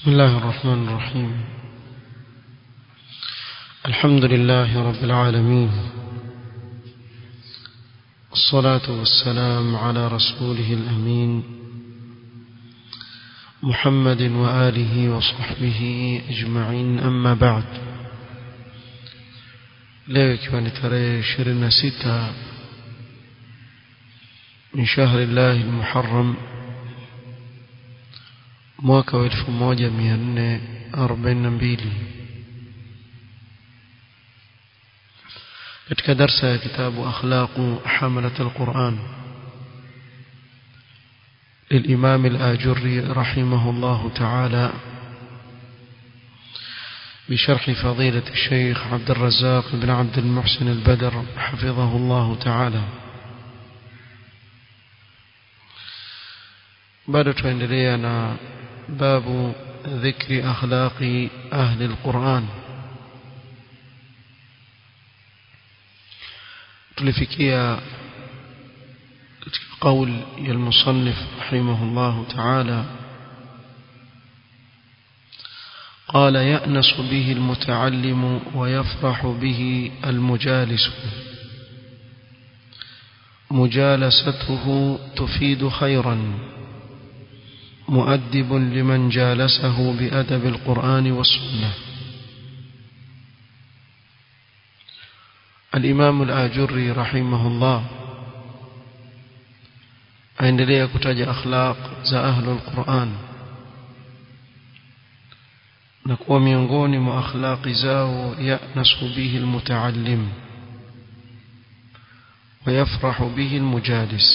بسم الله الرحمن الرحيم الحمد لله رب العالمين الصلاة والسلام على رسوله الأمين محمد وآله وصحبه أجمعين أما بعد leo ikiwa ni tarehe ishirini na sita min shahri llahi lmuharam mwaka wa elfu moja mia nne arobaini na mbili katika darsa ya kitabu akhlaqu hamalat alquran للإمام الآجري رحمه الله تعالى بشرح فضيلة الشيخ عبد الرزاق بن عبد المحسن البدر حفظه الله تعالى بعد تندلينا باب ذكر أخلاق أهل القرآن تلفكيا قول المصنف رحمه الله تعالى قال يأنس به المتعلم ويفرح به المجالس مجالسته تفيد خيرا مؤدب لمن جالسه بأدب القرآن والسنة الإمام الآجري رحمه الله aendelea kutaja akhlaq za ahlul Qur'an na kuwa miongoni mwa akhlaqi zao yanasu bihi almutaallim ويفرح به المجالس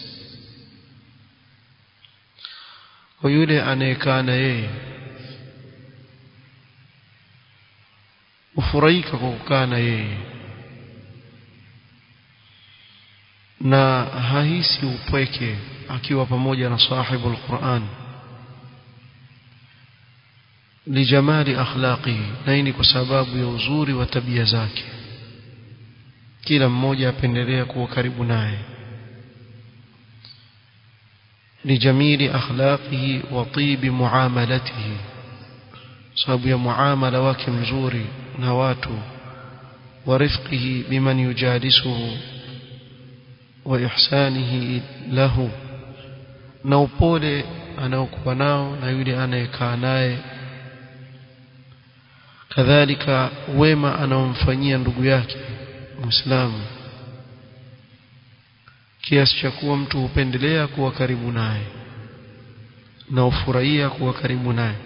ويولي anayekaa na yeye ufurahika kwa kukaa na yeye na hahisi upweke akiwa pamoja na sahibu alquran lijamali akhlaqihi na hii ni kwa sababu ya uzuri wa tabia zake kila mmoja apendelea kuwa karibu naye lijamili akhlaqihi wa tibi muamalatihi sababu ya muamala wake mzuri na watu wa rifqihi biman yujalisuhu wa ihsanihi lahu na upole anaokuwa nao na yule anayekaa naye kadhalika wema anaomfanyia ndugu yake muislamu kiasi cha kuwa mtu hupendelea kuwa karibu naye na ufurahia kuwa karibu naye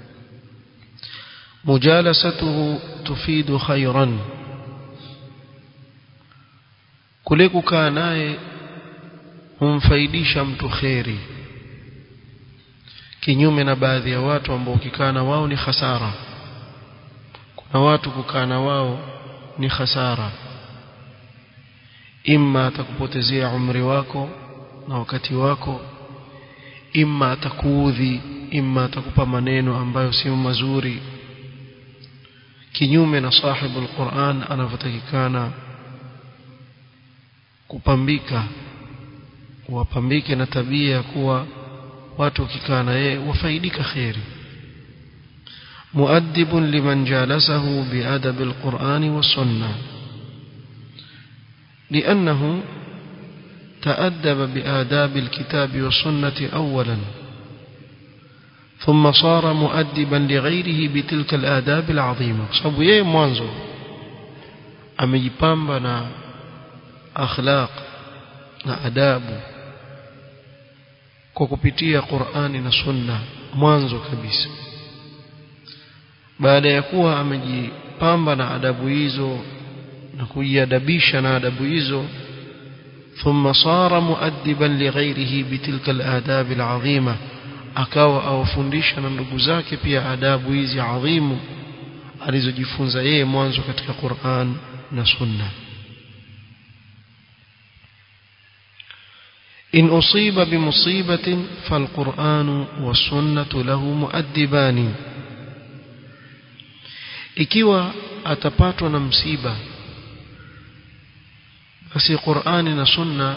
mujalasatuhu tufidu khairan kule kukaa naye humfaidisha mtu kheri kinyume na baadhi ya watu ambao ukikaa na wao ni hasara kuna watu kukaa na wao ni hasara imma atakupotezea umri wako na wakati wako imma atakuudhi imma atakupa maneno ambayo sio mazuri kinyume na sahibu alquran anavyotakikana kupambika wapambike na tabia ya kuwa watu wakikaa na yeye wafaidika kheri مؤدب لمن جالسه بأدب القرآن والسنة لأنه تأدب بآداب الكتاب والسنة أولا ثم صار مؤدبا لغيره بتلك الآداب العظيمة صبو يي mwanzo amejipamba na akhlaq na adabu kwa kupitia Qur'ani na Sunna mwanzo kabisa baada ya kuwa amejipamba na adabu hizo na kujiadabisha na adabu hizo ثم صار مؤدبا لغيره بتلك الآداب العظيمة akawa awafundisha na ndugu zake pia adabu hizi adhimu alizojifunza yeye mwanzo katika Qur'an na Sunna إن أصيب بمصيبة فالقرآن والسنة له مؤدبان ikiwa atapatwa na msiba basi Qur'ani na Sunna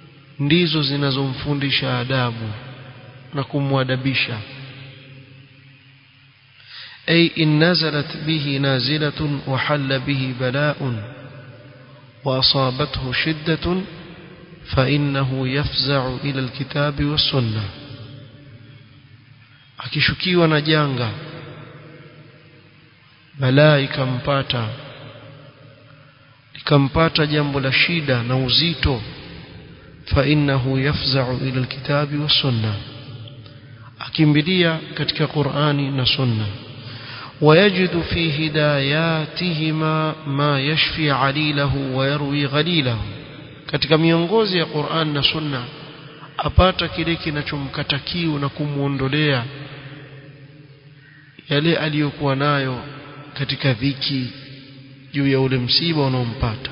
ndizo zinazomfundisha adabu na kumwadabisha أي إن نزلت به نازلة وحل به بلاء وأصابته شدة فإنه يفزع إلى الكتاب والسنة akishukiwa na janga balaa ikampata ikampata jambo la shida na uzito فإنه يفزع إلى الكتاب والسنة akimbilia katika Qur'ani na Sunna ويجد في هداياتهما ما يشفي عليله ويروي غليله katika miongozi ya Qur'an na Sunna apata kile kinachomkata kiu na kumuondolea yale aliyokuwa nayo katika dhiki juu ya ule msiba unaompata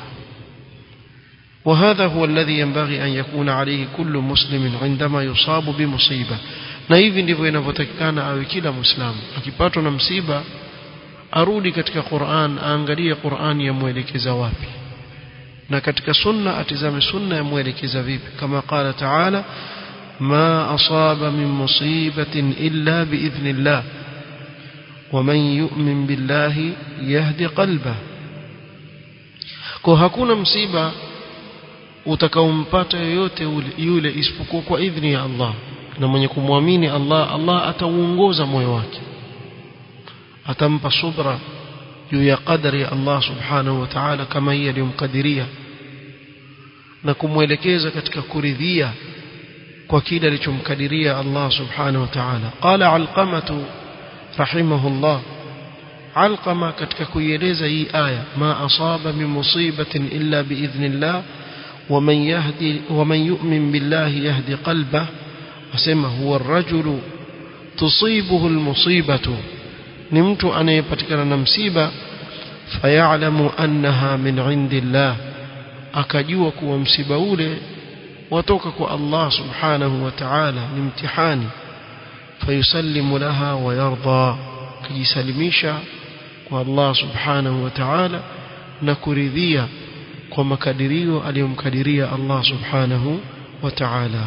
وهذا هو الذي ينبغي أن يكون عليه كل مسلم عندما يصاب بمصيبة na hivi ndivyo inavyotakikana awe kila muislamu akipatwa na msiba arudi katika Qur'an aangalie Qur'an yamwelekeza wapi na katika sunna atizame sunna yamwelekeza vipi kama qala ta'ala ma asaba min musibatin illa biidhnillah ومن يؤمن بالله يهدي قلبه kwa hakuna msiba utakaompata yoyote yule isipokuwa kwa idhni ya Allah na mwenye kumwamini Allah Allah atauongoza moyo wake atampa subra juu ya qadari ya Allah subhanahu wa ta'ala kama hii aliyomkadiria na kumwelekeza katika kuridhia kwa kile alichomkadiria Allah subhanahu wa ta'ala qala alqamatu rahimahullah alqama katika kuieleza hii aya ma asaba min musibatin illa biidhnillah ومن يهدي ومن يؤمن بالله يهدي قلبه asema huwa rajulu tusibuhu almusibatu ni mtu anayepatikana na msiba fayalamu annaha min indillah akajua kuwa msiba ule watoka kwa Allah subhanahu wa ta'ala ni mtihani fayusallimu laha wa yarda kujisalimisha kwa Allah subhanahu wa ta'ala na kuridhia kwa makadirio aliyomkadiria Allah subhanahu wa ta'ala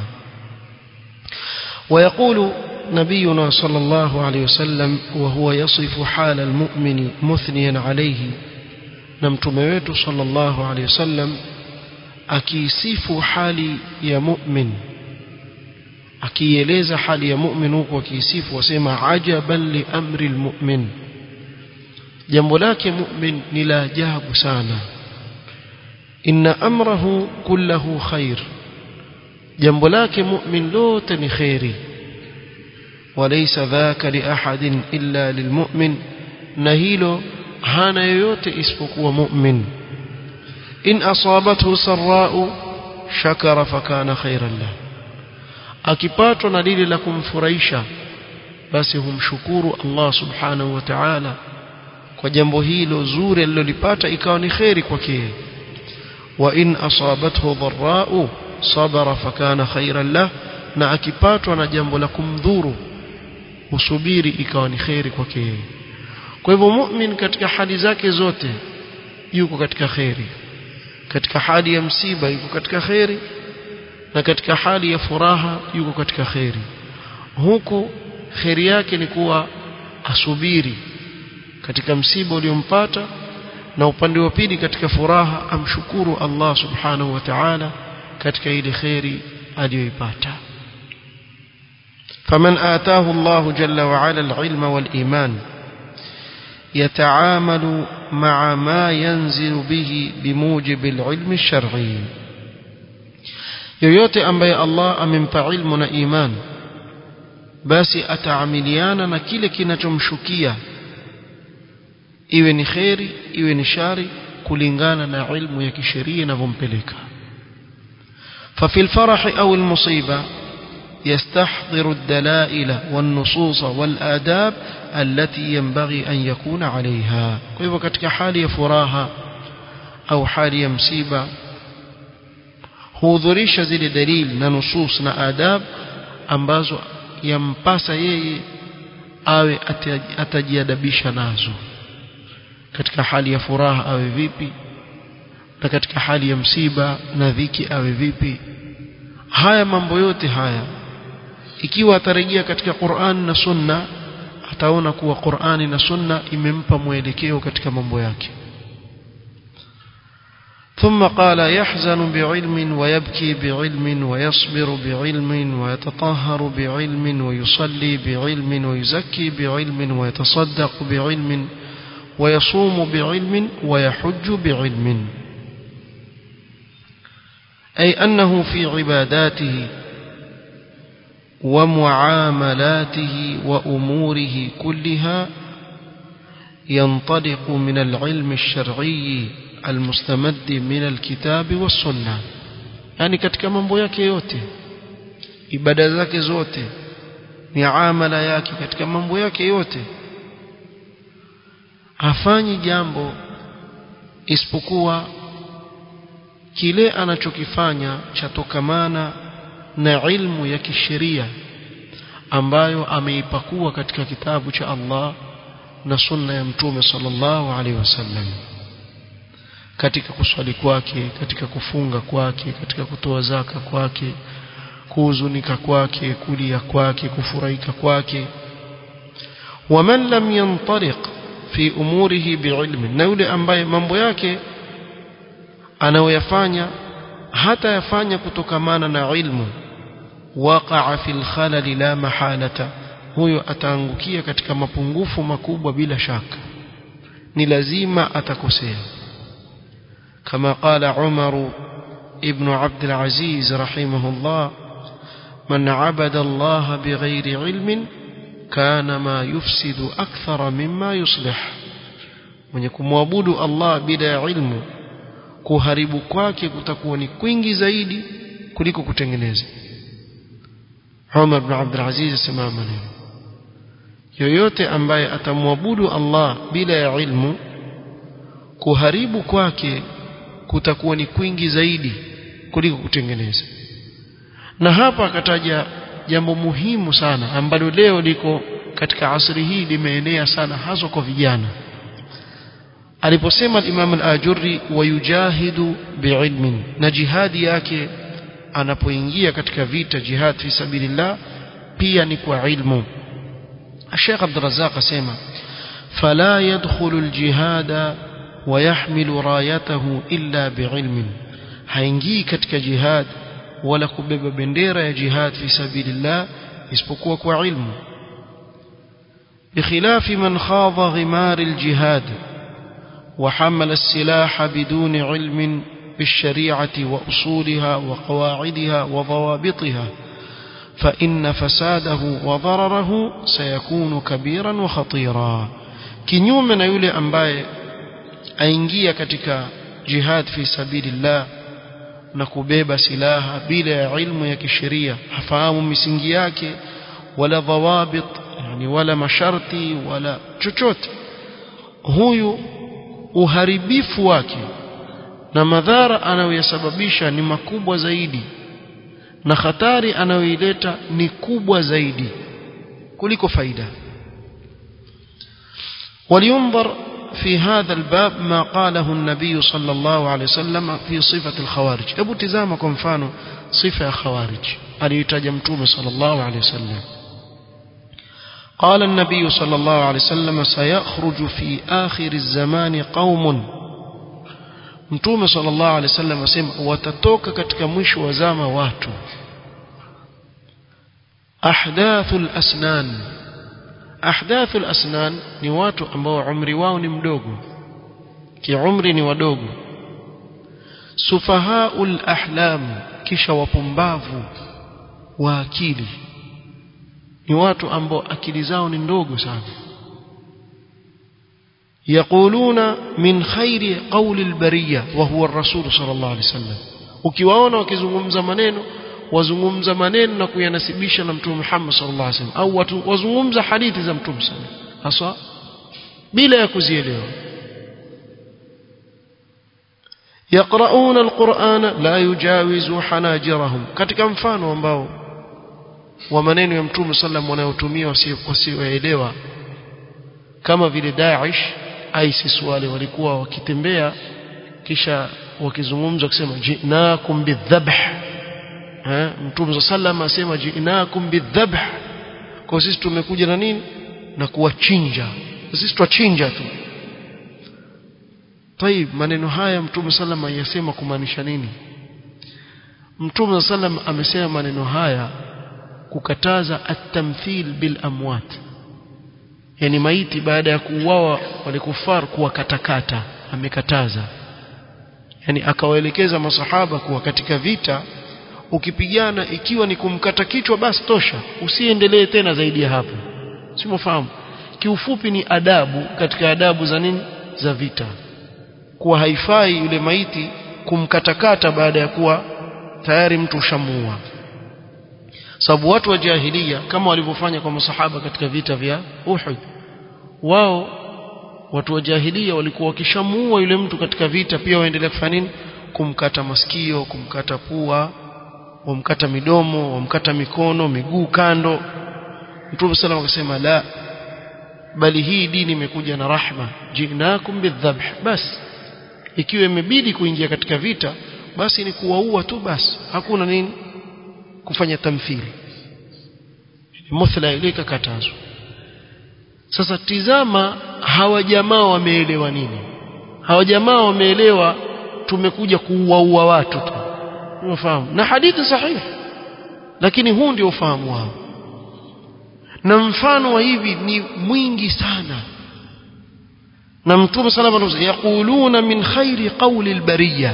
ويقول نبينا صلى الله عليه وسلم وهو يصف حال المؤمن مثنيا عليه نمتمه صلى الله عليه وسلم akisifu hali ya mu'min akieleza hali ya mu'min huko akisifu wasema ajaban li amri almu'min jambo lake mu'min ni la ajabu sana inna amrahu kullahu khair jambo lake mu'min lote ni khairi walaysa dhaka li ahadin illa lilmu'min na hilo hana yoyote isipokuwa mu'min in asabathu sarra'u shakara fakana khairan lahu akipatwa na lile la kumfurahisha basi humshukuru Allah subhanahu wa ta'ala kwa jambo hilo zuri alilolipata ikawa ni khairi kwake wa in asabathu dharra'u sabara fakana khairan lah na akipatwa na jambo la kumdhuru usubiri ikawa ni khairi kwake kwa hivyo mu'min katika hali zake zote yuko katika khairi katika hali ya msiba yuko katika khairi na katika hali ya furaha yuko katika khairi huku khairi yake ni kuwa asubiri katika msiba uliompata na upande wa pili katika furaha amshukuru Allah subhanahu wa ta'ala katika ile khairi aliyoipata فمن آتاه الله جل وعلا العلم والإيمان يتعامل مع ما ينزل به بموجب العلم الشرعي yoyote ambaye Allah amempa ilmu na iman basi ataamiliana na kile kinachomshukia iwe ni kheri iwe ni shari kulingana na ilmu ya kisheria inavyompeleka ففي الفرح أو المصيبة يستحضر الدلائل والنصوص والآداب التي ينبغي أن يكون عليها كيف katika hali ya furaha au hali ya msiba hudhurisha zile dalili na nusus na adab ambazo yampasa yeye awe atajiadabisha nazo katika hali ya furaha awe vipi na katika hali ya msiba na dhiki awe vipi haya mambo yote haya ikiwa atarejea katika Qur'an na Sunna ataona kuwa Qur'ani na Sunna imempa mwelekeo katika mambo yake ثم قال يحزن بعلم ويبكي بعلم ويصبر بعلم ويتطهر بعلم ويصلي بعلم ويزكي بعلم ويتصدق بعلم ويصوم بعلم ويحج بعلم أي أنه في عباداته ومعاملاته وأموره كلها ينطلق من العلم الشرعي المستمد من الكتاب والسنة يعني katika mambo yake yote ibada zake zote miamala yake katika mambo yake yote hafanyi jambo isipokuwa kile anachokifanya chatokamana na ilmu ya kisheria ambayo ameipakua katika kitabu cha Allah na sunna ya mtume sallallahu alaihi wasallam katika kuswali kwake katika kufunga kwake katika kutoa zaka kwake kuhuzunika kwake kulia kwake kufurahika kwake waman lam yantariq fi umurihi biilmi na yule ambaye mambo yake anayoyafanya hata yafanya kutokamana na ilmu waqa'a fil khalal la mahalata huyo ataangukia katika mapungufu makubwa bila shaka ni lazima atakosea كما قال عمر ابن عبد العزيز رحمه الله من عبد الله بغير علم كان ما يفسد أكثر مما يصلح من يكون معبود الله بلا علم kuharibu kwake kutakuwa ni kwingi zaidi kuliko kutengeneza Umar ibn Abdul Aziz asema maneno yoyote ambaye atamwabudu Allah bila ya ilmu kuharibu kwake kutakuwa ni kwingi zaidi kuliko kutengeneza na hapa akataja jambo muhimu sana ambalo leo liko katika asri hii limeenea sana hasa kwa vijana aliposema Imam al-Ajurri wayujahidu biilmin na jihadi yake anapoingia katika vita jihad fi sabilillah pia ni kwa ilmu Sheikh Abdul Razzaq asema fala yadkhulu al-jihada ويحمل رايته إلا بعلم haingii katika jihad wala kubeba bendera ya jihad fi sabilillah isipokuwa kwa ilmu بخلاف من خاض غمار الجهاد وحمل السلاح بدون علم بالشريعة وأصولها وقواعدها وضوابطها فإن فساده وضرره سيكون كبيرا وخطيرا كنيوم من يولي أنباي aingia katika jihad fi sabilillah na kubeba silaha bila ya ilmu ya kisheria hafahamu misingi yake wala dhawabit yani wala masharti wala chochote huyu uharibifu wake na madhara anayoyasababisha ni makubwa zaidi na hatari anayoileta ni kubwa zaidi kuliko faida ولينظر في هذا الباب ما قاله النبي صلى الله عليه وسلم في صفة الخوارج أبو تزامكم مفانو صفة خوارج أليتج متوم صلى الله عليه وسلم قال النبي صلى الله عليه وسلم سيخرج في آخر الزمان قوم mtume sallallahu alaihi wasallam asema watatoka katika mwisho wa zama watu ahdathul asnan ahdathul asnan ni watu ambao umri wao ni mdogo kiumri ni wadogo sufahaul ahlam kisha wapumbavu wa akili ni watu ambao akili zao ni ndogo sana يقولون من خير قول البرية وهو الرسول صلى الله عليه وسلم ukiwaona wakizungumza maneno wazungumza maneno na kuyanasibisha na mtume Muhammad sallallahu alaihi wasallam au watu wazungumza hadithi za mtume sallallahu haswa bila ya kuzielewa يقرؤون القرآن لا يجاوز حناجرهم katika mfano ambao wa maneno ya mtume sallam wanayotumia wasioelewa kama vile Daesh ISIS wale walikuwa wakitembea kisha wakizungumza kusema jinakum bidhabh eh mtume sallam asema jinakum bidhabh kwa sisi tumekuja na nini na kuwachinja sisi twachinja tu طيب maneno haya mtume sallam ayasema kumaanisha nini mtume sallam amesema maneno haya kukataza at-tamthil bil amwat yani maiti baada ya kuuawa wale kufar kuwakatakata amekataza yani akawaelekeza masahaba kuwa katika vita ukipigana ikiwa ni kumkata kichwa basi tosha usiendelee tena zaidi ya hapo simofahamu kiufupi ni adabu katika adabu za nini za vita kuwa haifai yule maiti kumkatakata baada ya kuwa tayari mtu ushamuua sababu watu wa jahilia kama walivyofanya kwa masahaba katika vita vya Uhud wao watu wa jahilia walikuwa wakishamuua yule mtu katika vita pia waendelea kufanya nini kumkata masikio kumkata pua wamkata midomo wamkata mikono miguu kando Mtume sallam akasema la bali hii dini imekuja na rahma jinakum bidhabh bas ikiwa imebidi kuingia katika vita basi ni kuwaua tu basi hakuna nini kufanya tamthili muthla ile ikakatazwa sasa tizama hawa jamaa wameelewa nini hawa jamaa wameelewa tumekuja kuuaua watu tu unafahamu na hadithi sahihi lakini huu ndio ufahamu wao na mfano wa hivi ni mwingi sana na mtume sallallahu alayhi wasallam yaquluna min khairi qawli albariya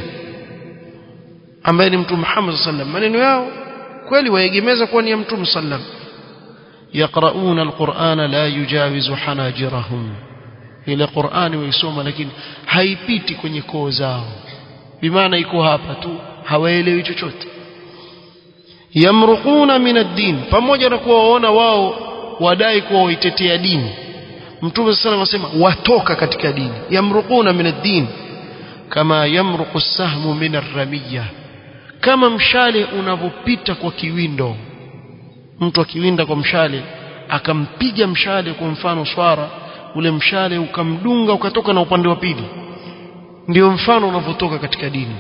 ambaye ni mtume Muhammad sallallahu maneno yao kweli waegemeza kuwa ni ya mtume sallallahu yaqrauna alqur'ana la yujawizu hanajirahum ile qur'ani waisoma lakini haipiti kwenye koo zao bimaana iko hapa tu hawaelewi chochote yamruquna min ad-din pamoja na kuwa waona wao wadai kuwa waitetea dini mtume sallallahu alayhi wasallam watoka katika dini yamruquna min ad-din kama yamruqu as-sahmu min ar-ramiyah kama mshale unavopita kwa kiwindo mtu akiwinda kwa mshale akampiga mshale kwa mfano swara ule mshale ukamdunga ukatoka na upande wa pili ndio mfano unavotoka katika dini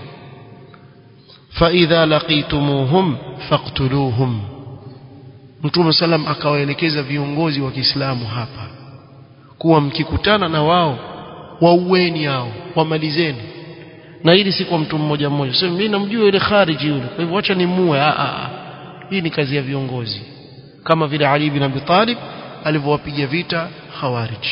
فإذا لقيتموهم فاقتلوهم Mtume salam akawaelekeza viongozi wa Kiislamu hapa kuwa mkikutana na wao waueni hao wamalizeni na hili si kwa mtu mmoja mmoja sasa mimi namjua yule khariji yule kwa hivyo acha nimue a a hii ni kazi ya viongozi kama vile Ali bin Abi Talib alivyowapiga vita khawarij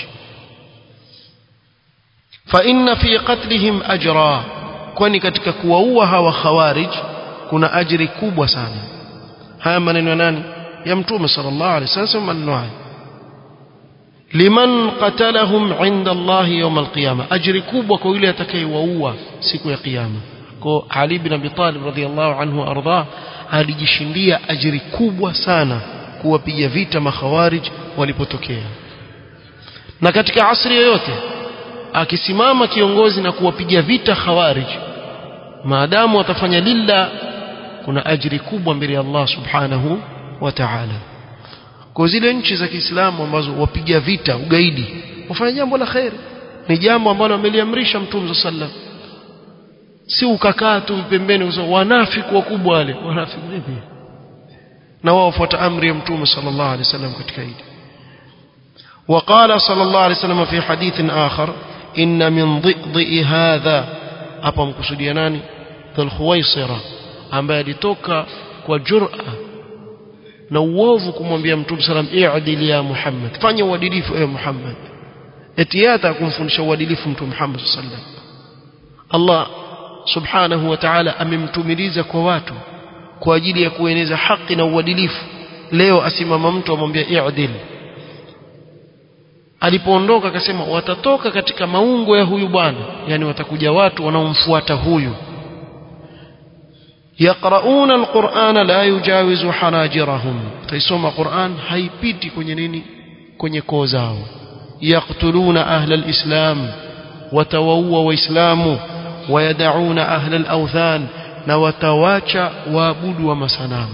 fa inna fi qatlihim ajra kwani katika kuwaua hawa khawarij kuna ajiri kubwa sana haya maneno ya nani ya mtume sallallahu alaihi wasallam maneno haya liman qatalahum inda Allah yawm alqiyama ajri kubwa kwa yule atakayewaua siku ya kiyama kwa Ali bin Abi Talib radhiyallahu anhu arda alijishindia ajri kubwa sana kuwapiga vita makhawarij walipotokea na katika asri yoyote akisimama kiongozi na kuwapiga vita khawarij maadamu atafanya lilla kuna ajri kubwa mbele ya Allah subhanahu wa ta'ala kwa zile nchi za Kiislamu ambazo wapiga vita ugaidi wafanya jambo la khair ni jambo ambalo ameliamrisha Mtume sallam si ukakaa tu pembeni usema wanafiki wakubwa wale wanafiki vipi na wao wafuata amri ya Mtume sallallahu alaihi wasallam katika hili وقال صلى الله عليه وسلم في حديث آخر إن من ضئضئ هذا hapa mkusudia nani dhulkhuwaisira ambaye alitoka kwa jur'a na uovu kumwambia mtume salam i'dil ya Muhammad fanya uadilifu ewe Muhammad etiata kumfundisha uadilifu mtume Muhammad sallam Allah subhanahu wa ta'ala amemtumiliza kwa watu kwa ajili ya kueneza haki na uadilifu leo asimama mtu amwambia i'dil alipoondoka akasema watatoka katika maungo ya huyu bwana yani watakuja watu wanaomfuata huyu yaqrauna alqur'ana la yujawizu hanajirahum taisoma qur'an haipiti kwenye nini kwenye koo zao yaqtuluna ahla alislam watawaua waislamu wayadauna ahla alawthan na watawacha waabudu wa masanamu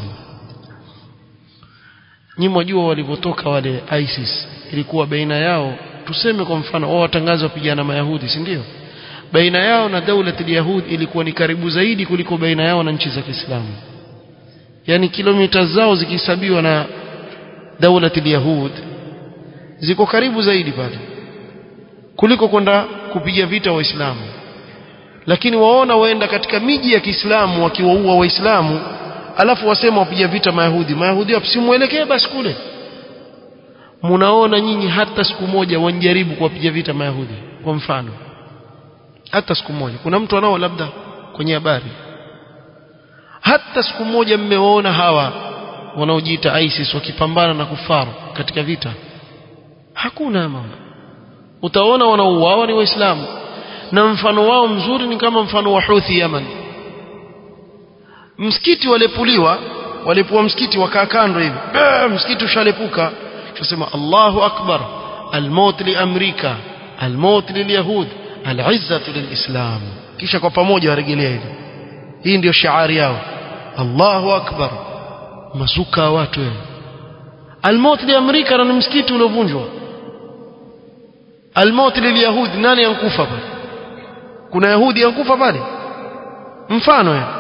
nyinyi mwajua walivyotoka wale ISIS ilikuwa baina yao tuseme kwa mfano wao watangaza wapigana mayahudi si ndio baina yao na daula yahudi ilikuwa ni karibu zaidi kuliko baina yao na nchi za Kiislamu yani kilomita zao zikihesabiwa na daula yahud ziko karibu zaidi pale kuliko kwenda kupiga vita waislamu lakini waona waenda katika miji ya Kiislamu wakiwaua waislamu alafu wasema wapiga vita mayahudi mayahudi wasimuelekee basi kule mnaona nyinyi hata siku moja wanjaribu kuwapiga vita mayahudi kwa mfano hata siku moja kuna mtu anao labda kwenye habari hata siku moja mmewaona hawa wanaojiita ISIS wakipambana na kufaru katika vita hakuna mama utaona wanaouawa ni waislamu na mfano wao mzuri ni kama mfano wa Houthi Yaman msikiti walepuliwa walipua msikiti wakaa kando hivi msikiti ushalepuka tusema Allahu akbar almaut li amrika almaut lilyahud alizzatu lilislam kisha kwa pamoja warejelea hili hii ndio shiari yao Allahu akbar masuka watu almaut li amrika na msikiti uliovunjwa almaut lilyahud nani yankufa pale kuna yahudi yankufa pale mfano ya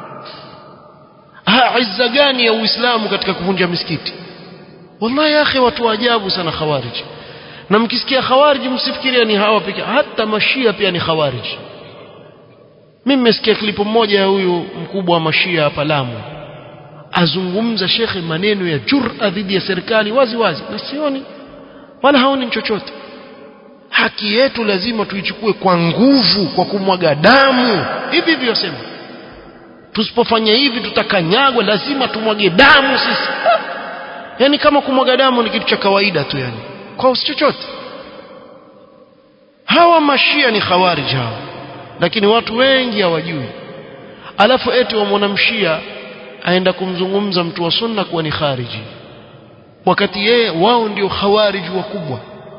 ha izza gani ya uislamu katika kuvunja misikiti wallahi ya akhi watu ajabu sana khawarij na mkisikia khawarij msifikiria ni hawa pekee hata mashia pia ni khawarij mimi nimesikia klipu moja ya huyu mkubwa wa mashia hapa Lamu azungumza shekhe maneno ya jur'a dhidi ya serikali wazi wazi na sioni wala haoni chochote haki yetu lazima tuichukue kwa nguvu kwa kumwaga damu hivi hivi yasema tusipofanya hivi tutakanyagwa lazima tumwage damu sisi yani kama kumwaga damu ni kitu cha kawaida tu yani kwa usi chochote hawa mashia ni khawarij hawa lakini watu wengi hawajui alafu eti wamwona mshia aenda kumzungumza mtu wa sunna kuwa ni khariji wakati yeye wao ndio khawarij wakubwa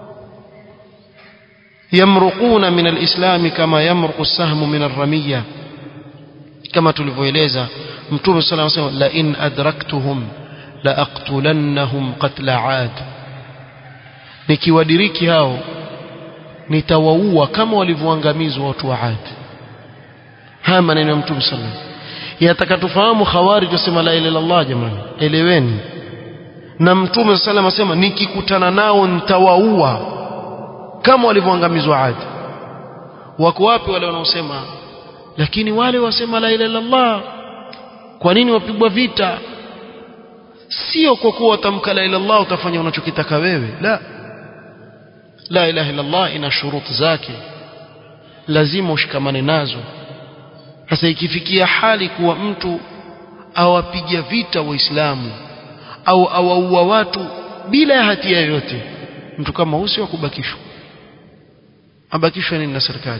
yamruquna min alislam kama yamruqu as-sahmu min ar-ramiyya kama tulivyoeleza mtume sallallahu alayhi wasallam la in adraktuhum la aqtulannahum qatla aad nikiwadiriki hao nitawaua kama walivyoangamizwa watu wa Ad haya maneno ya mtume sallallahu alayhi wasallam yataka tufahamu khawarij wasema la ilaha illallah jamani eleweni na mtume sallallahu alayhi wasallam nikikutana nao nitawaua kama walivyoangamizwa Ad wako wapi wale wanaosema lakini wale wasema la ilaha illallah kwa nini wapigwa vita sio kwa kuwa watamka la ilaha illallah utafanya unachokitaka wewe la la ilaha illallah ina shuruti zake lazima ushikamane nazo sasa ikifikia hali kuwa mtu awapiga vita waislamu au awaua watu bila ya hatia yoyote mtu kama huyo wa kubakishwa abakishwe nini na serikali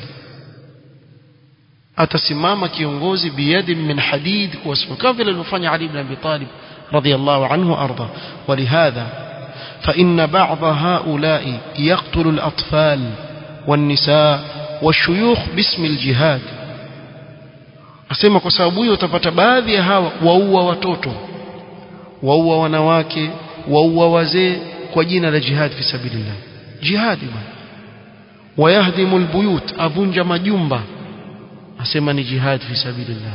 atasimama kiongozi biyadi min hadid kuwasimama kama vile alivyofanya Ali ibn Abi Talib radiyallahu anhu arda ولهذا فإن بعض هؤلاء يقتل الأطفال والنساء والشيوخ باسم الجهاد asema kwa sababu hiyo utapata baadhi ya hawa waua watoto waua wanawake waua wazee kwa jina la jihad fi sabilillah jihadi bwana wayahdimu albuyut avunja majumba asema ni jihad fi sabilillah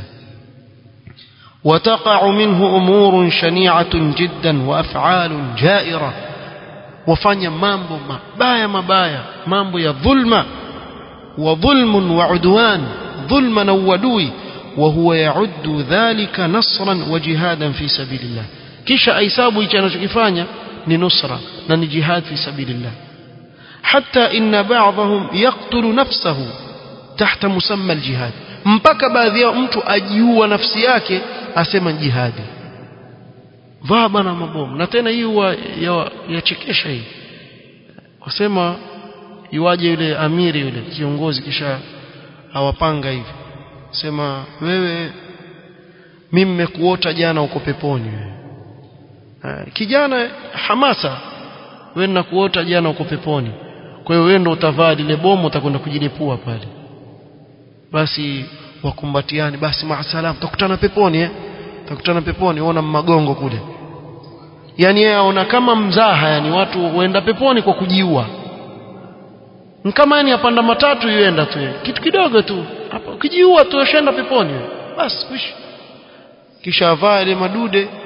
وتقع منه أمور شنيعة جدا وأفعال جائرة وفanya mambo mabaya mabaya mambo ya dhulma wa dhulmun wa udwan dhulma na uadui وهو يعد ذلك نصرا وجهادا في سبيل الله kisha aisabu hicho anachokifanya ni nusra na ni jihad fi sabilillah hatta inna ba'dahum yaqtulu nafsahu tahta musamma aljihad mpaka baadhi yao mtu ajiua nafsi yake asema jihadi vaa bana mabomu na tena hii huwa yachekesha hii wasema iwaje yule amiri yule kiongozi kisha awapanga hivi sema wewe mimi nimekuota jana uko peponi wewe kijana hamasa wewe nakuota jana uko peponi kwa hiyo wewe ndo utavaa lile bomu utakwenda kujilipua pale basi wakumbatiani basi maasalam tutakutana peponi eh tutakutana peponi uona magongo kule yani yeye aona kama mzaha yani watu waenda peponi kwa kujiua kama yani apanda matatu yuenda tu kitu kidogo tu hapo ukijiua tu ushaenda peponi basi kwishi kisha avaa ile madude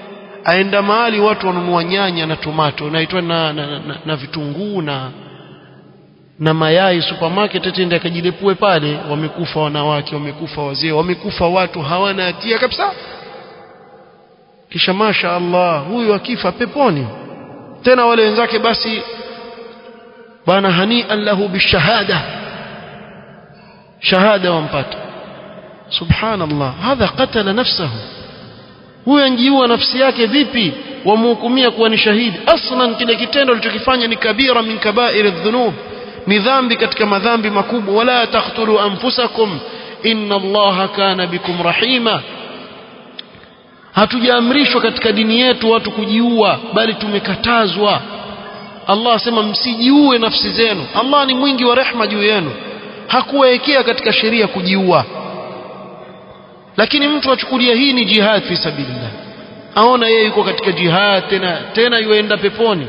aenda mahali watu wanunua nyanya na tomato naitwa na, na, na, na vitunguu na na mayai supermarket atende akajilepue pale wamekufa wanawake wamekufa wazee wamekufa watu hawana hatia kabisa kisha masha Allah huyu akifa peponi tena wale wenzake basi bana hani'an lahu bishahada shahada wampata subhanallah hadha qatala nafsahu huyo anjiua nafsi yake vipi wamhukumia kuwa ni shahidi aslan kile kitendo alichokifanya ni kabira min kabair adh-dhunub ni dhambi katika madhambi makubwa wala taqtulu anfusakum inna allaha kana bikum rahima hatujaamrishwa katika dini yetu watu kujiua bali tumekatazwa Allah asema msijiue nafsi zenu Allah ni mwingi wa rehma juu yenu hakuwekea katika sheria kujiua lakini mtu achukulia hii ni jihad fi sabilillah aona yeye yuko katika jihad tena tena yuenda peponi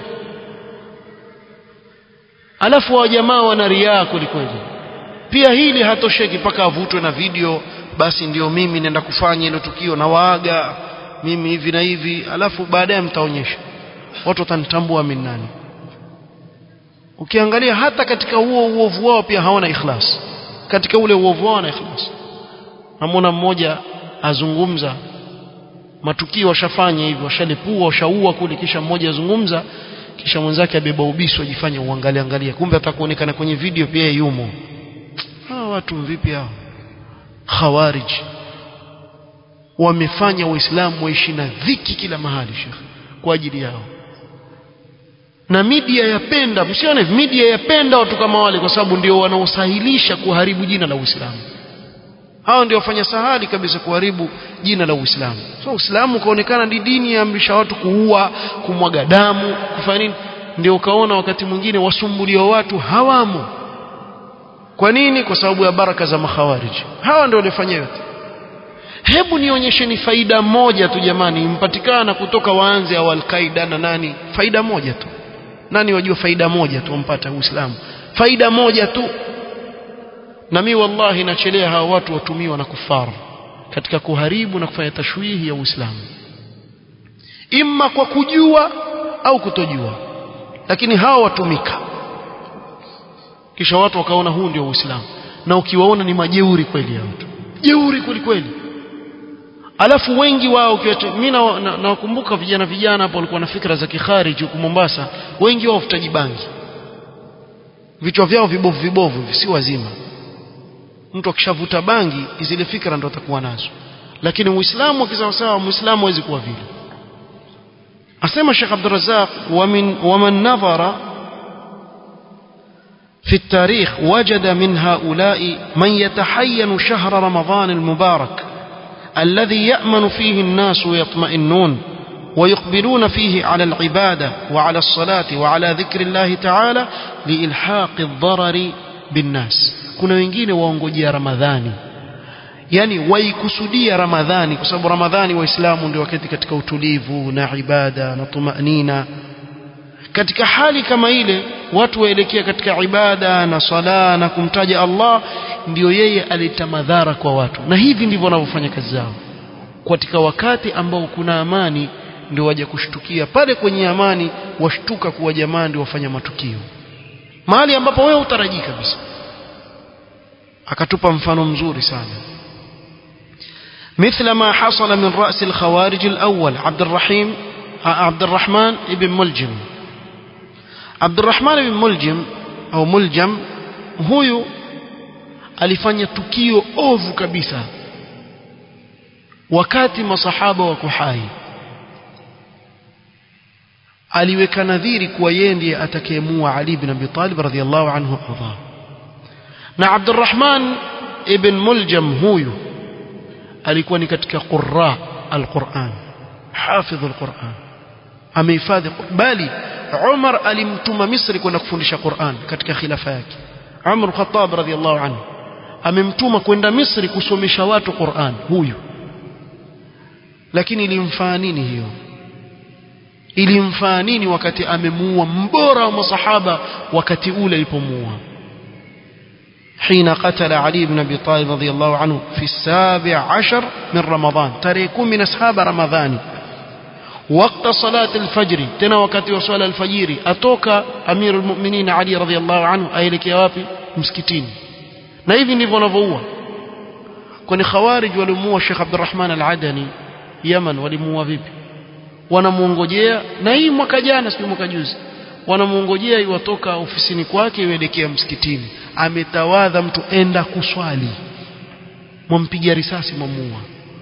alafu wa jamaa wana riaa kwelikweli pia hili hatosheki mpaka avutwe na video basi ndio mimi nenda kufanya hilo tukio na waaga mimi hivi na hivi alafu baadaye mtaonyesha watu watanitambua mimi nani ukiangalia hata katika huo uovu wao pia hawana ikhlas katika ule uovu wao na ikhlas namwona mmoja azungumza matukio washafanya hivyo washalepua washaua kule kisha mmoja azungumza kisha mwenzake abeba ubiso ajifanye uangalie angalia kumbe atakuonekana kwenye video pia yumo hawa watu vipi hao khawarij wamefanya waislamu waishi na dhiki kila mahali shekhe kwa ajili yao na media yapenda msione media yapenda watu kama wale kwa sababu ndio wanaosahilisha kuharibu jina la Uislamu hao ndio wafanya sahali kabisa kuharibu jina la Uislamu so Uislamu ukaonekana ni dini ya amrisha watu kuua kumwaga damu kufanya nini ndio ukaona wakati mwingine wasumbuliwa watu hawamo kwa nini kwa sababu ya baraka za makhawariji hawa ndio walifanya yote hebu nionyesheni faida moja tu jamani impatikana kutoka waanze au alqaida na nani faida moja tu nani wajua faida moja tu wampata uislamu faida moja tu na mi wallahi nachelea hawa watu watumiwa na kufaru katika kuharibu na kufanya tashwihi ya uislamu imma kwa kujua au kutojua lakini hawa watumika kisha watu wakaona huu ndio uislamu na ukiwaona ni majeuri kweli ya watu jeuri kweli kweli alafu wengi wao mimi nawakumbuka na, na vijana vijana hapo walikuwa na fikra za kikhariji huku Mombasa wengi wao wafutaji bangi vichwa vyao vibovu vibovu si wazima mtu akishavuta bangi zile fikra ndo atakuwa nazo lakini uislamu akisawa sawa muislamu hawezi kuwa vile asema Sheikh Abdul Razzaq wamin waman nadhara في التاريخ وجد من هؤلاء من يتحين شهر رمضان المبارك الذي يأمن فيه الناس ويطمئنون ويقبلون فيه على العبادة وعلى الصلاة وعلى ذكر الله تعالى لإلحاق الضرر بالناس kuna wengine waongojea ramadhani yani waikusudia ramadhani kwa sababu ramadhani waislamu ndio wakati katika utulivu na ibada na tumanina katika hali kama ile watu waelekea katika ibada na sala na kumtaja Allah ndio yeye aleta madhara kwa watu na hivi ndivyo wanavyofanya kazi zao katika wakati ambao kuna amani ndio waje kushtukia pale kwenye amani washtuka kuwa jamaa ndio wafanya matukio mahali ambapo wewe utarajii kabisa akatupa mfano mzuri sana مثل ما حصل من رأس الخوارج الأول عبد الرحيم عبد الرحمن بن ملجم عبد الرحمن بن ملجم أو ملجم هو alifanya tukio ovu kabisa wakati masahaba wako hai aliweka nadhiri kuwa yeye ndiye atakayemua Ali ibn Abi Talib radhiyallahu anhu arda na Abdurrahman ibn Muljam huyu alikuwa ni katika qurra alquran hafidh alquran amehifadhi bali Umar alimtuma Misri kwenda kufundisha Qur'an katika khilafa yake Umar Khattab radhiyallahu anhu amemtuma kwenda Misri kusomesha watu Qur'an huyu lakini ilimfaa nini hiyo ilimfaa nini wakati amemuua mbora wa masahaba wakati ule alipomuua حين قتل علي بن أبي طالب رضي الله عنه في السابع عشر من رمضان تريكون من أصحاب رمضان وقت صلاة الفجر تنا وقت وصلاة الفجر أتوك أمير المؤمنين علي رضي الله عنه أيلك يا وابي مسكتين na hivi ndivyo wanavyoua kwani khawarij walimuua Sheikh Abdurrahman Al-Adani Yaman walimuua vipi wanamuongojea na hii mwaka jana sio mwaka juzi wanamuongojea iwatoka ofisini kwake ielekea msikitini ametawadha mtu enda kuswali mwampiga risasi mwamuua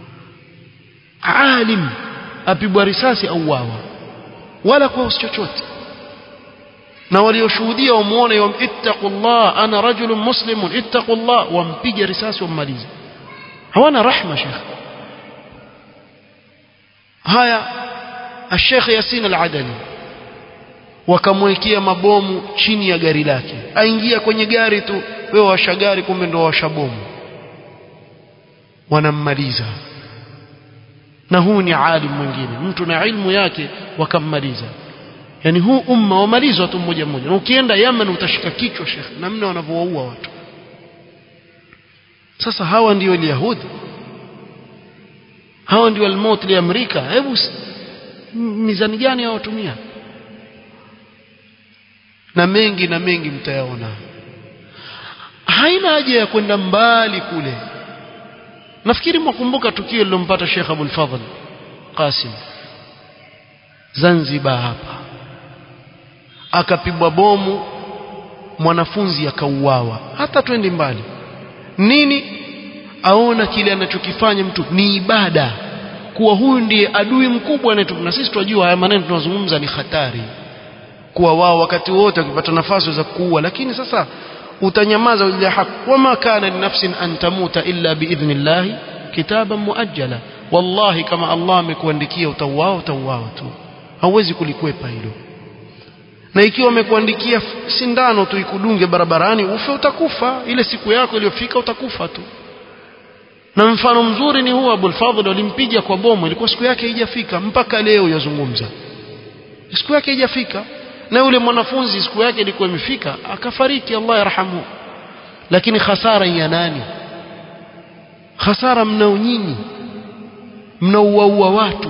alim apigwa risasi au wawa wala kwa chochote na walioshuhudia wamuone wam ittaqullah ana rajulun muslimun ittaqullah wampiga risasi wammaliza hawana rahma shekh haya الشيخ ياسين العدني wakamwekea mabomu chini ya gari lake aingia kwenye gari tu wewe washa gari kumbe ndo washa bomu wanammaliza na huu ni alim mwingine mtu na ilmu yake wakammaliza yani huu umma wamalizwa tu mmoja mmoja na ukienda Yemen utashika kichwa shekhe namna wanavyowaua watu sasa hawa ndio Yahudi hawa ndio almaut li Amerika hebu mizani gani watumia na mengi na mengi mtayaona haina haja ya kwenda mbali kule nafikiri mwakumbuka tukio lilompata Sheikh Abdul Fadhl Qasim Zanzibar hapa akapigwa bomu mwanafunzi akauawa hata twende mbali nini aona kile anachokifanya mtu ni ibada kuwa huyu ndiye adui mkubwa anayetu na sisi tunajua haya maneno tunazungumza ni hatari kuwa wao wakati wote wakipata nafasi za kuua lakini sasa utanyamaza ila haki wama kana linafsin an tamuta illa biidhnillah kitaban muajjala wallahi kama Allah amekuandikia utauao utauao tu hauwezi kulikwepa hilo na ikiwa amekuandikia sindano tu ikudunge barabarani ufe utakufa ile siku yako iliyofika utakufa tu na mfano mzuri ni huu Abul Fadhl walimpiga kwa bomu ilikuwa siku yake haijafika mpaka leo yazungumza siku yake haijafika na yule mwanafunzi siku yake ilikuwa imefika akafariki Allah yarhamu lakini hasara ya nani hasara mnao nyinyi mnauaua watu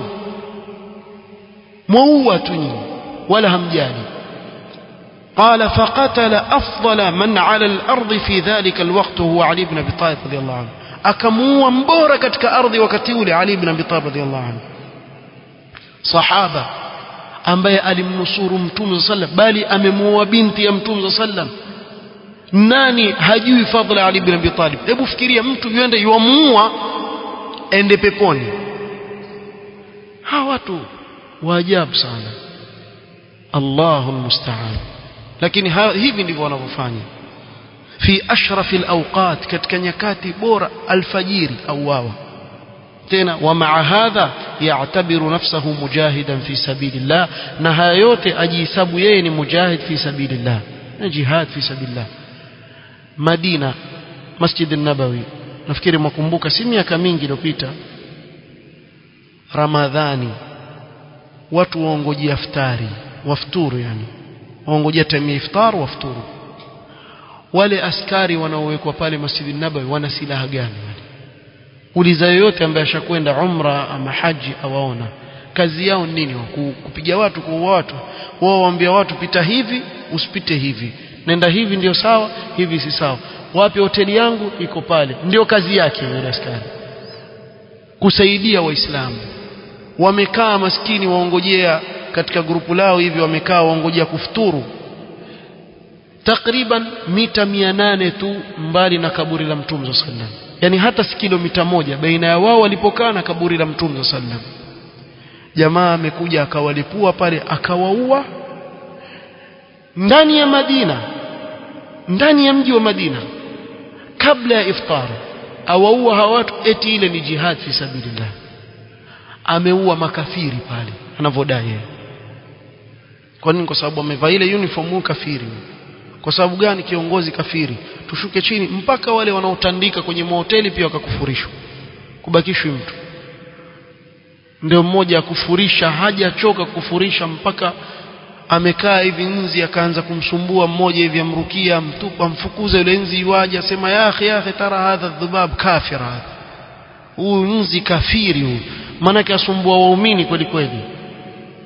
mwaua tu nyinyi wala hamjali قال فقتل أفضل من على الأرض في ذلك الوقت هو علي بن أبي طالب رضي الله عنه akamuua mbora katika ardhi wakati ule Ali ibn Abi Talib radhiyallahu anhu sahaba ambaye alimnusuru mtume sallam bali amemuoa binti ya mtume sallam nani hajui fadhila Ali ibn Abi Talib hebu fikiria mtu yuende yuamuua ende peponi hawa watu waajabu sana Allahu musta'an lakini hivi ndivyo wanavyofanya fi ashrafi alawqat katika nyakati bora alfajiri au wawa tena wa maa hadha ya'tabiru nafsahu mujahidan fi sabilillah na haya yote ajihesabu yeye ni mujahid fi sabilillah na jihad fi sabilillah Madina Masjid an-Nabawi nafikiri mwakumbuka si miaka mingi iliyopita Ramadhani watu waongojea iftari wafuturu yani waongojea time ya iftar wafuturu wale askari wanaowekwa pale Masjid Nabawi wana silaha gani wale uliza yoyote ambaye ashakwenda umra ama haji awaona kazi yao nini kupiga watu kuua watu wao waambia watu pita hivi usipite hivi nenda hivi ndio sawa hivi si sawa wapi hoteli yangu iko pale ndio kazi yake yule askari kusaidia waislamu wamekaa maskini waongojea katika grupu lao hivi wamekaa waongojea kufuturu takriban mita mia nane tu mbali na kaburi la mtume sallam yani hata si kilomita moja baina ya wao walipokaa na kaburi la mtume sallam jamaa amekuja akawalipua pale akawaua ndani ya Madina ndani ya mji wa Madina kabla ya iftar awaua hawa watu eti ile ni jihad fi sabilillah ameua makafiri pale anavyodai yeye kwa nini kwa sababu amevaa ile uniform huyu kafiri kwa sababu gani kiongozi kafiri tushuke chini mpaka wale wanaotandika kwenye mahoteli pia wakakufurishwa kubakishwi mtu ndio mmoja akufurisha hajachoka kufurisha mpaka amekaa hivi nzi akaanza kumsumbua mmoja hivi amrukia mtupa mfukuza yule nzi iwaje asema ya akhi ya akhi tara hadha dhubab kafir hadha huyu nzi kafiri huyu maana asumbua waumini kweli kweli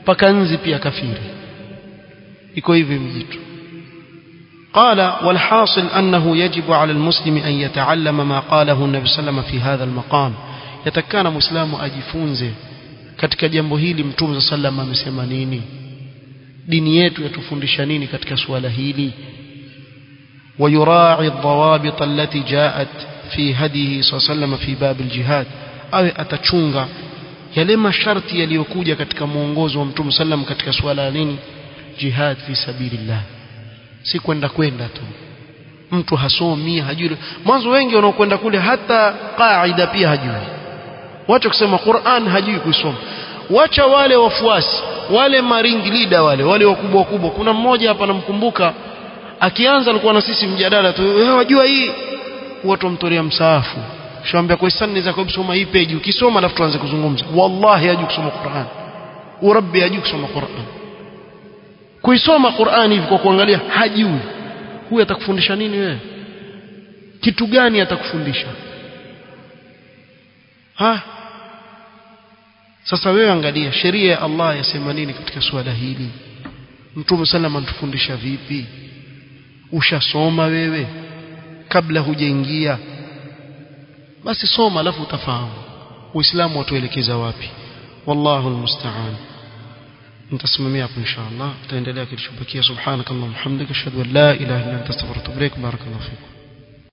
paka nzi pia kafiri iko hivi mjitu قال والحاصل أنه يجب على المسلم أن يتعلم ما قاله النبي صلى الله عليه وسلم في هذا المقام يتكان مسلم أجفونزه katika jambo hili mtume sallam amesema nini dini yetu yatufundisha nini katika suala hili ويراعي الضوابط التي جاءت في هديه صلى الله عليه وسلم في باب الجهاد awe atachunga yale masharti yaliyokuja katika mwongozo wa mtume sallam katika suala la nini jihad fi sabilillah si kwenda kwenda tu mtu hasomi hajui mwanzo wengi wanaokwenda kule hata qaida pia hajui wacha kusema Qur'an hajui kusoma wacha wale wafuasi wale maringi leader wale wale wakubwa wakubwa kuna mmoja hapa namkumbuka akianza alikuwa na sisi mjadala tu wewe wajua hii watu wamtolea msaafu shambia kwa hisani za kusoma hii page ukisoma alafu tuanze kuzungumza wallahi hajui kusoma Qur'an urabbi hajui kusoma Qur'an kuisoma Qur'an hivi kwa kuangalia hajui huyu atakufundisha nini wewe kitu gani atakufundisha ha sasa wewe angalia sheria ya Allah yasema nini katika suala hili Mtume sallam anatufundisha vipi ushasoma wewe kabla hujaingia basi soma alafu utafahamu uislamu watuelekeza wapi wallahu almusta'an nitasimamia hapo inshallah tutaendelea kilichobakia subhanakallahumma hamdika ashhadu an la ilaha illa anta astaghfiruka wa atubu ilaik barakallahu fikum